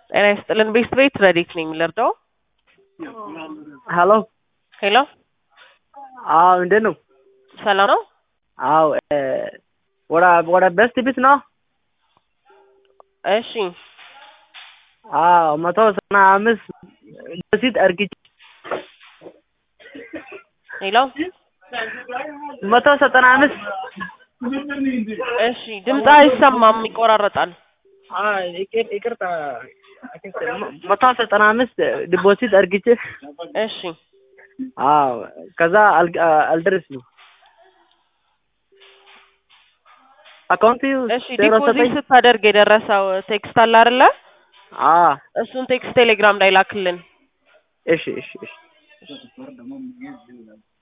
ጤና ይስጥልን ቤስት ቤት ረዲት ነኝ የምልርዳው ሀሎ ሄሎ አዎ እንዴት ነው? ሰላም ነው አዎ ወደ ወደ ቤስት ቤት ነው? እሺ አዎ መቶ ዘጠና አምስት በፊት እርግጬ ሄሎ መቶ ዘጠና አምስት እሺ ድምፅ አይሰማም ይቆራረጣል ይቅር- ይቅርታ መቶ ዘጠና አምስት ዲፖዚት እርግጬ እሺ አዎ ከዛ አል- አልደረስንም አካውንት እሺ ዲፖዚት ስታደርግ የደረሰው ቴክስት አለ አይደለ አዎ እሱን ቴክስት ቴሌግራም ላይ ላክልን እሺ እሺ እሺ